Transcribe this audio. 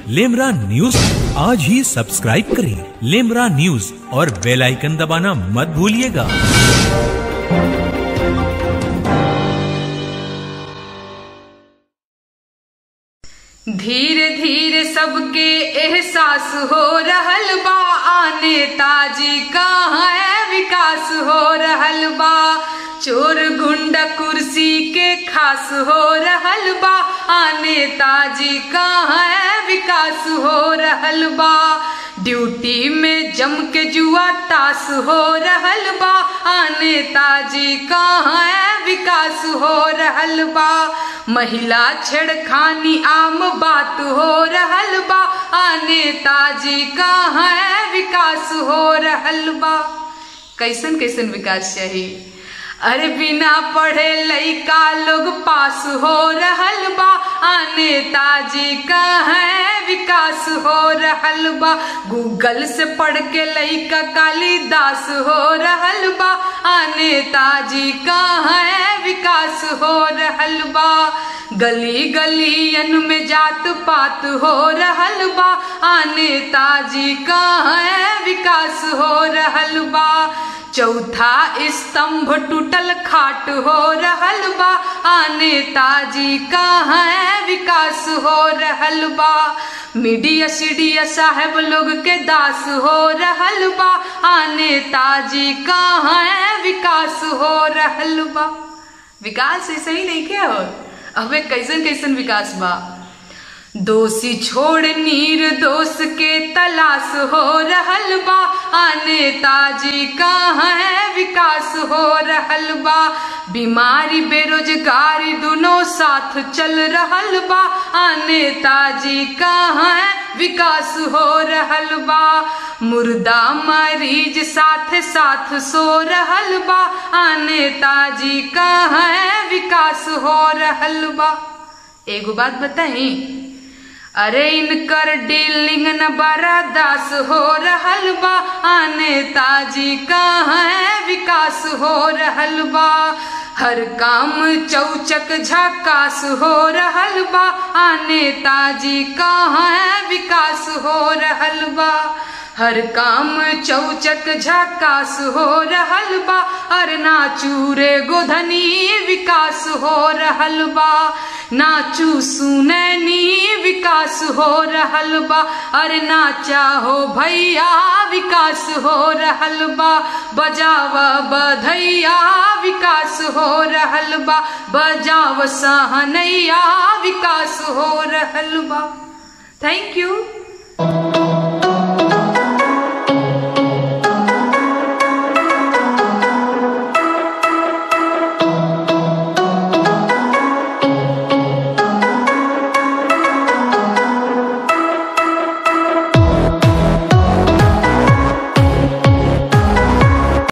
लेमरा news आज ही subscribe करें लेमरा news और बेल आइकन दबाना मत भूलिएगा धीरे धीरे सबके एहसास हो रहल बा आने ताजी कहाँ है विकास हो रहल बा चोर गुंडा कुर्सी के खास हो रहल बा आने ताजी कहाँ है विकास हो रहल बा ड्यूटी में जम के जुआ टास हो रहल बा आने ताजी कहाँ है विकास हो रहल बा महिला छेड़खानी आम बात हो रहल बा आने ताजी कहाँ है विकास हो रहल बा कैसन कैसन विकास चाहिए अरे बिना पढ़े लइका लोग पास हो रहल बा आने ताजी कहाँ है विकास हो रहल बा गूगल से पढ़ के लइका कालिदास हो रहल बा आने ताजी कहाँ है विकास हो रहल बा गली गलियन में जात पात हो रहल बा आने ताजी कहाँ है विकास हो रहल बा चौथा स्तंभ टूटल खाट हो रहल बा आने ताजी कहाँ है विकास हो रहल बा मीडिया सीडिया साहब लोग के दास हो रहल बा आने ताजी कहाँ है विकास हो रहल बा विकास ऐसे ही नहीं क्या हो अबे कैसन कैसन विकास बा दोषी छोड़ नीर दोष के तलाश हो रहल बा आने ताजी कहाँ है विकास हो रहल बा बीमारी बेरोजगारी दोनों साथ चल रहल बा आने ताजी कहाँ है विकास हो रहल बा मुर्दा मरीज साथ साथ सो रहल बा आने ताजी कहाँ है विकास हो रहल बा एगो बात बताई अरे इनकर डीलिंग न बड़ा दास हो रहल बा आने ताजी कहाँ है विकास हो रहल बा हर काम चौचक झकास हो रहल बा आने ताजी कहाँ है विकास हो रहल बा हर काम चौचक झकास हो रहल बा अर नाचू रे गोधनी विकास हो रहल बा नाचू सुनैनी विकास हो रहल बा अरे नाचा हो भैया विकास हो रहल बा बजाव बधैया विकास हो रहल बा बजाव सहनैया विकास हो रहल बा थैंक यू